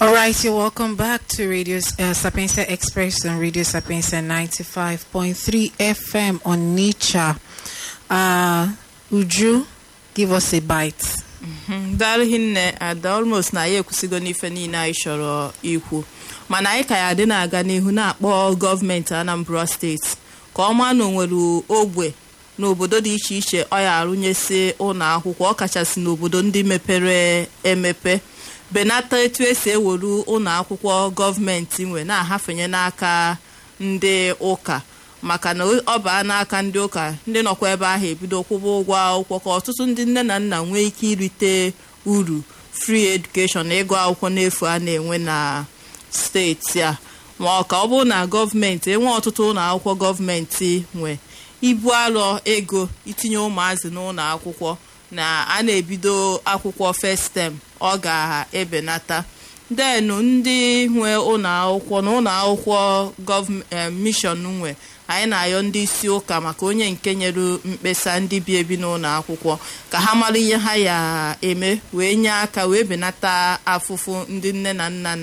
All right, you're welcome back to Radio uh, Sapienza Express on Radio Sapienza 95.3 FM on Nature. Uh, would you give us a bite? daalụ hinne ada almost na ya ekwusigo n'ife niile anyị chọrọ ikwu mana anyị ka ya dị na-aga n'ihu na-akpọ gọọmenti Anambra steeti ka ọ maa na onwere ogbe n'obodo dị iche iche ọ ya arụnyesi ụlọ akwụkwọ ọ kachasị n'obodo ndị mepere emepe benata etu esi ewere ụlọ akwụkwọ gọọmenti nwe na-ahafenye n'aka ndị ụka maka na ọ baa n'aka ndị ụka ndị nọkwa ebe ahụ ebido kwụba ụgwọ akwụkwọ ka ọtụtụ ndị nne na nna nwee ike irite uru free education na ịgụ akwụkwọ n'efu a na-enwe na steeti a ma ọ ka ọ bụrụ na gọọmenti enwe ọtụtụ ụlọ akwụkwọ gọọmenti nwe ibu arọ ego itinye ụmụazị n'ụlọ akwụkwọ na a na-ebido akwụkwọ first term ọ ga-ebenata denu ndị nwe ụlọ akwụkwọ na ụlọ akwụkwọ mishọn nwe anyị na-ayọ ndị isi ụka maka onye nke nyere mkpesa ndị bi ebi n'ụlọ akwụkwọ ka ha mara ihe ha ya eme wee nye aka wee benata afụfụ ndị nne na nna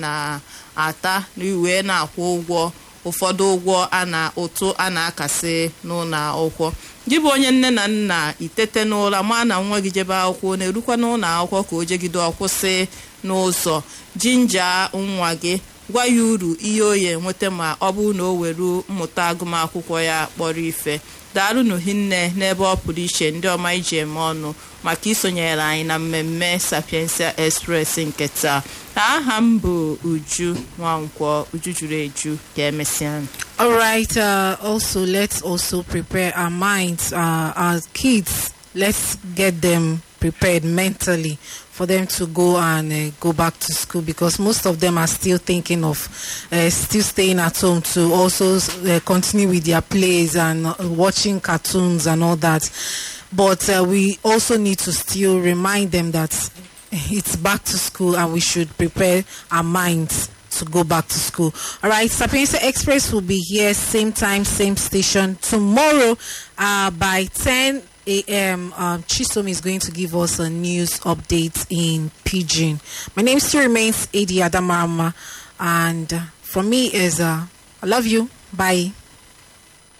na-ata wee na-akwụ ụgwọ ụfọdụ ụgwọ a na ụtụ a na-akasị n'ụlọ akwụkwọ gị bụ onye nne na nna itete n'ụra maa na nwa gị jebe akwụkwọ na-erukwa n'ụlọ akwụkwọ ka o jegide ọkwụsị n'ụzọ jinja nwa gị gwa ya uru ihe o ya enweta ma ọ bụrụ na o were mmụta agụmakwụkwọ ya kpọrọ ife daalụnụ hinne n'ebe ọ pụrụ iche ndị ọma iji eme ọnụ maka isonyere anyị na mmemme Sapienza Express nke taa aha m bụ Uju Nwankwọ Uju juru eju ka emesịa All right. Uh, also, let's also prepare our minds, uh, our kids. Let's get them prepared mentally for them to go and uh, go back to school because most of them are still thinking of uh, still staying at home to also uh, continue with their plays and uh, watching cartoons and all that. But uh, we also need to still remind them that it's back to school and we should prepare our minds to go back to school. All right, Sapienza Express will be here same time, same station tomorrow uh, by 10 a.m. Um, Chisom is going to give us a news update in Pidgin. My name still remains Adi Adamarama, and uh, from me is uh, I love you. Bye.